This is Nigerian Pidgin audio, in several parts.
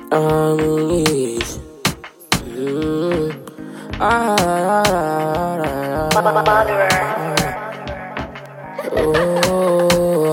I'm rich. Mm. Ah, ah, ah, ah, ah, ah. Oh,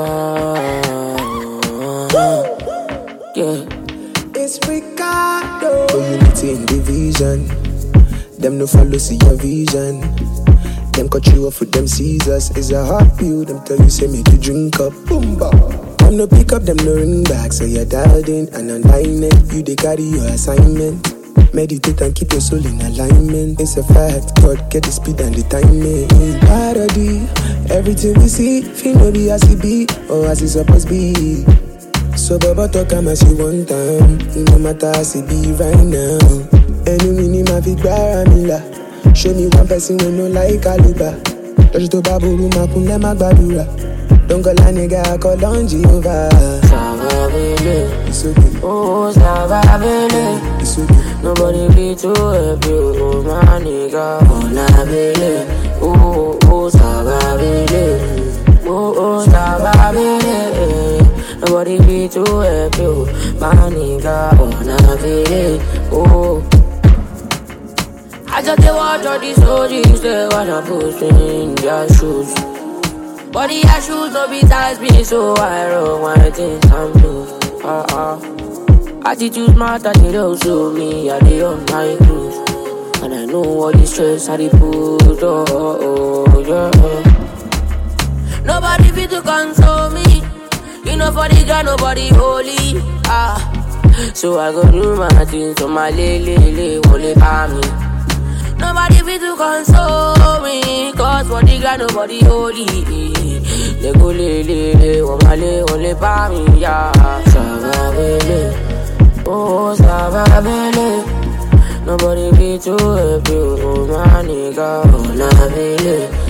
ah, ah. yeah. It's Ricardo. Unity in division. Them no follow see your vision. Them cut you off with them scissors. It's a hard pill. Them tell you say make you drink up. Boomba. Them no pick up. Them no ring back. So you're dialed in and online it. You they carry your assignment. Meditate and keep your soul in alignment. It's a fact. God get the speed and the timing. Parody. Everything we see, feel no be as it be or as it supposed be. So Baba talk am as you want time No matter as it be right now Ẹnu mi ni màá fi gbára mi là Show me one person wey no like àlùbà Lọ́jọ́ tó bá burú máa kún lẹ́ má gbàdúrà Dọ́ngọ́lá nìga kọ́ lọ́njì over Savabele, It's okay, oh Savabele. it's okay Nobody be too happy, oh my nigga. Oh Nabele, oh oh Savabele, oh oh Savabele. Nobody be too happy, oh my nigga. Oh Nabele, oh. I just dey watch all these OGs, they wanna push me in their shoes. But the shoes no be size me, so I roll my things and blues. Uh uh. Attitude matter, they don't show me, I dey on my cruise. And I know all the stress I dey put, oh, oh, oh, yeah. Nobody fit to console me. You know for the God, nobody holy. Ah. So I go do my things, so my lele, lele, wole pa me. Nobody fit to console me Cause for the God nobody holy They go le le le Wamale wole pa mi ya Savabele Oh Savabele Nobody be too happy Oh my nigga Oh Nabele